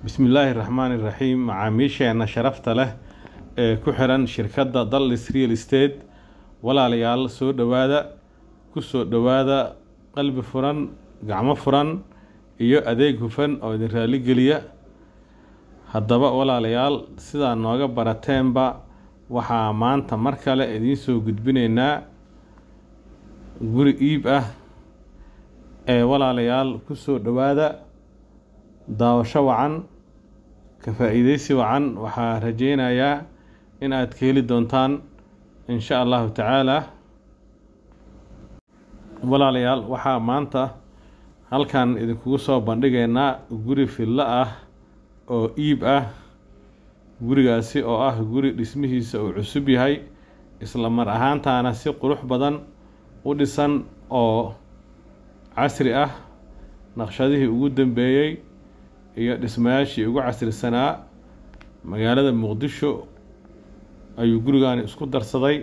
bismillaahi raxmaani raxiim macaamiisheena sharafta leh ee ku xiran shirkadda dallis real estate walaalayaal soo dhowaada ku soo dhowaada qalbi furan gacmo furan iyo adeeg hufan oo idin raaligeliya haddaba walaalayaal sidaa nooga barateenba waxaa maanta mar kale idiin soo gudbinaynaa guri iib ah ee walaalayaal ku soo dhowaada daawasho wacan ka faa-iideysi wacan waxaa rajeynayaa in aad ka heli doontaan insha allahu tacaala walaalayaal waxaa maanta halkan idinkugu soo bandhigaynaa guri fillo ah oo iib ah gurigaasi oo ah guri dhismihiisa uu cusub yahay isla mar ahaantaana si qurux badan u dhisan oo casri ah naqshadihii ugu dambeeyey iyo dhismayaashii ugu casrisanaa magaalada muqdisho ayuu gurigaani isku darsaday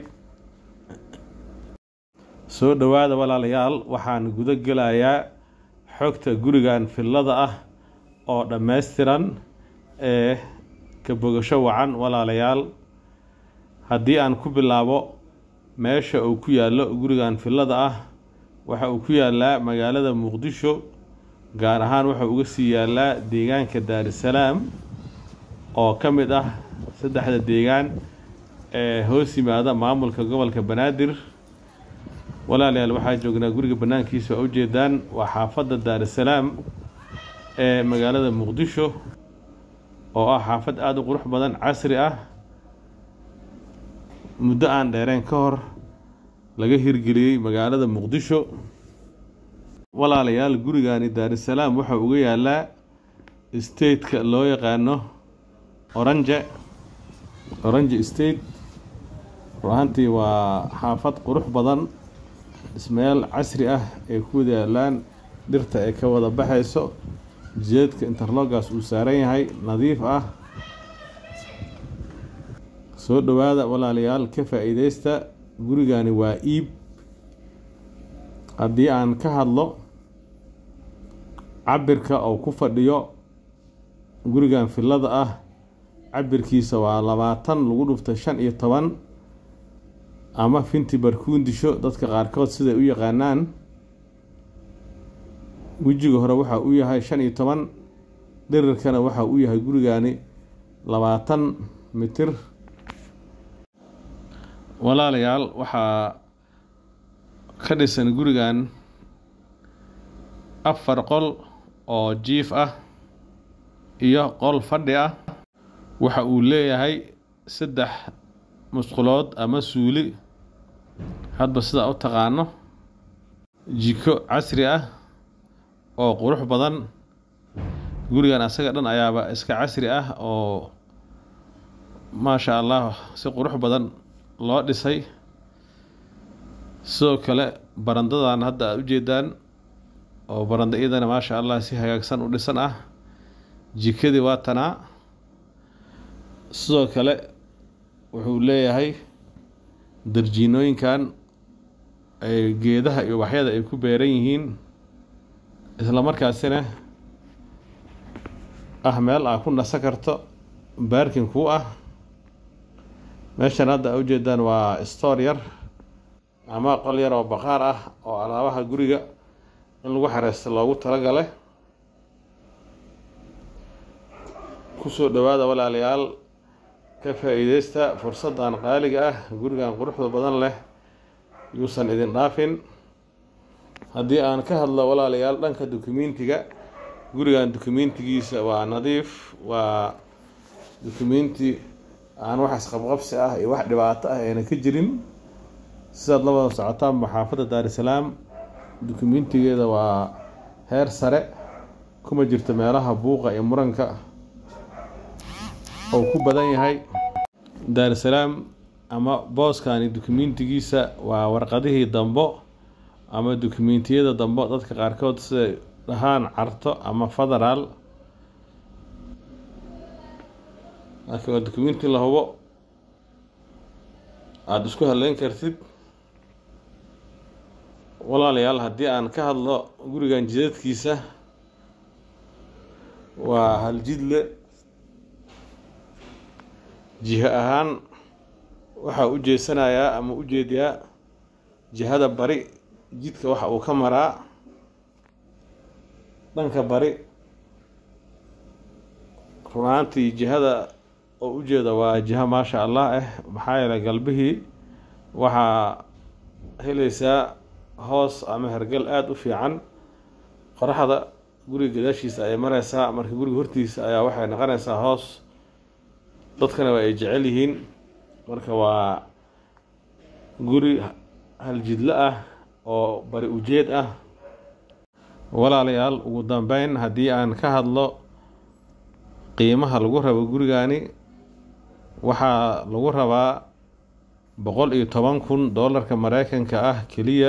soo dhowaada walaalayaal waxaan gudo gelayaa xogta gurigan fillada ah oo dhammaystiran ee ka bogasho wacan walaalayaal haddii aan ku bilaabo meesha uu ku yaallo gurigan fillada ah waxa uu ku yaallaa magaalada muqdisho gaar ahaan wuxuu uga sii yaallaa deegaanka daarisalaam oo ka mid ah saddexda deegaan ee hoos yimaada maamulka gobolka banaadir walaalayaal waxaa joognaa guriga bannaankiisa waa ujeedaan waa xaafadda daarisalaam ee magaalada muqdisho oo ah xaafad aada u qurux badan casri ah muddo aan dheereen ka hor laga hirgeliyey magaalada muqdisho walaalayaal gurigani daarisalaam waxaa uga yaalaa stateka loo yaqaano oranje oranje state ruahantii waa xaafad qurux badan dhismayaal casri ah ay ku wada yaalaan dhirta ay ka wada baxayso jideedka interlogas uu saaran yahay nadiif ah soo dhowaada walaalayaal ka faa-iideysta gurigani waa iib haddii aan ka hadlo cabirka oo ku fadhiyo gurigan fillada ah cabirkiisa waa labaatan lagu dhuftay shan iyo toban ama finti barkuundisho dadka qaarkood siday u yaqaanaan wejiga hore waxa uu yahay shan iyo toban dhirirkana waxa uu yahay gurigani labaatan mitir walaalayaal waxaa ka dhisan gurigan afar qol oo jiif ah iyo qol fadhi ah waxa uu leeyahay saddex musqulood ama suuli hadba sidaa u taqaano jiko casri ah oo qurux badan gurigan asaga dhan ayaaba iska casri ah oo maasha allah si qurux badan loo dhisay sidoo kale barandadan hadda aada ujeedaan oo baranda iyadana maasha allah si hagaagsan u dhisan ah jikadii waa tanaa sidoo kale wuxuu leeyahay darjiinooyinkan ay geedaha iyo waxyada ay ku beeran yihiin isla markaasina ah meel aa ku nasan karto baarkin kuu ah meeshan hadda a ujeedaan waa stoor yar ama qol yar oo baqaar ah oo alaabaha guriga in lagu xareysta loogu talagale kusoo dhowaada walaalayaal ka faa-iideysta fursaddan qaaliga ah gurigan quruxda badan leh yuusan idin dhaafin haddii aan ka hadlo walaalayaal dhanka dukumentiga gurigan dukumentigiisa waa nadiif waa dukumenti aan wax isqabqabsi ah iyo wax dhibaato ah ayna ka jirin sidaad la wada socotaanba xaafadda daarisalaam dukumentigeeda waa heer sare kuma jirto meelaha buuqa iyo muranka oo ku badan yahay daarisalaam ama booskani dukumentigiisa waa warqadihii dambo ama dukumentiyada dambo dadka qaarkood siday dhahaan carto ama federaal laakiin waa dukumenti la hubo aada isku haleyn kartid walaalayaal haddii aan ka hadlo gurigan jidadkiisa waa haljidle jiho ahaan waxaa u jeesanayaa ama u jeediyaa jihada bari jidka waxa uu ka maraa dhanka bari run ahaantii jihada oo ujeeda waa jiho maasha allah ah maxaa yeelay galbihii waxaa helaysaa hoos ama hergal aada u fiican qoraxda guriga gadaashiisa ayay mareysaa marka guriga hortiisa ayaa waxay noqonaysaa hoos dadkana waa ay jecel yihiin marka waa guri haljidlo ah oo bari ujeed ah walaalayaal ugu dambeyn haddii aan ka hadlo qiimaha lagu rabo gurigani waxaa lagu rabaa boqol iyo toban kun doolarka mareykanka ah keliya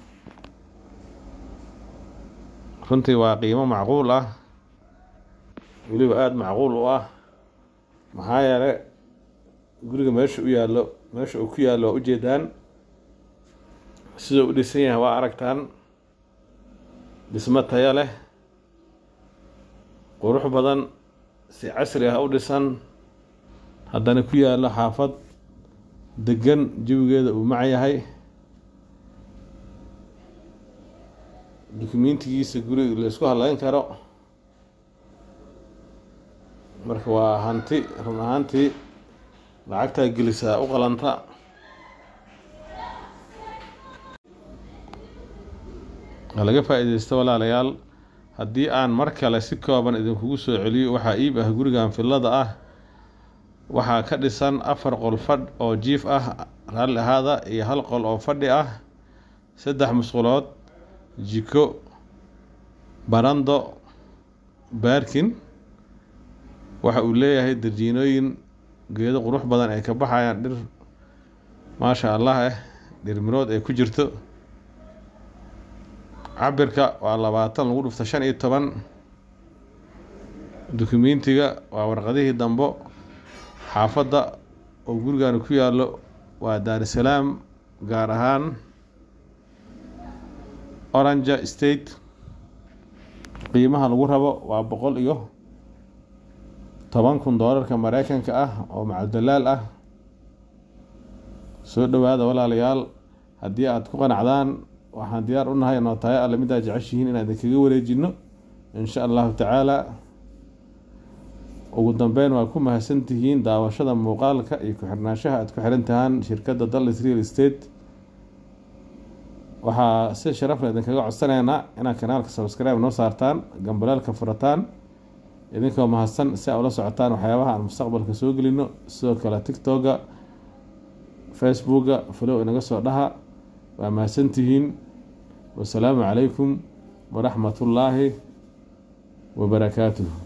runtii waa qiimo macquul ah weliba aada macquul u ah maxaa yeele guriga meesha u yaallo meesha uu ku yaallo waa ujeedaan siduu u dhisan yahay waa aragtaan dhismo tayo leh qurux badan si casri ah u dhisan haddana ku yaallo xaafad degan jawigeeda uu mac yahay dukumentigiisa guriga la isku hadleyn karo marka waa hanti run ahaantii lacagtaa gelisaa u qalanta laga faa-ideysto walaalayaal haddii aan mar kale si kooban idinkugu soo celiyo waxaa iib ah gurigan fillada ah waxaa ka dhisan afar qol fadh oo jiif ah raalli ahaada iyo hal qol oo fadhi ah saddex musqulood jiko barando baarkin waxa uu leeyahay darjiinooyin geedo qurux badan ay ka baxayaan dhir maasha allah ah dhir mirood ay ku jirto cabirka waa labaatan lagu dhufta shan iyo toban dukumentiga waa warqadihii dambo xaafadda oo gurigan ku yaallo waa daarusalaam gaar ahaan orange state qiimaha lagu rabo waa boqol iyo toban kun doolarka mareykanka ah oo macabdalaal ah soo dhowaada walaalayaal haddii aada ku qanacdaan waxaan diyaar u nahay nootayo alle midaad jeceshihiin inaan idinkaga wareejino insha allahu tacaala ugu dambeyn waa ku mahadsantihiin daawashada muuqaalka iyo ku-xirnaanshaha aada ku xiran tahaan shirkadda dallas real estate waxaa si sharafle idinkaga codsanaynaa inaad kanaalka subscribe noo saartaan gambalaalka furataan idinkoo mahadsan si aa ula socotaan waxyaabaha aan mustaqbalka soo gelino sidoo kale tictoga facebooka falow inaga soo dhaha waa mahadsantihiin wasalaamu calaykum waraxmat ullaahi wabarakaatuh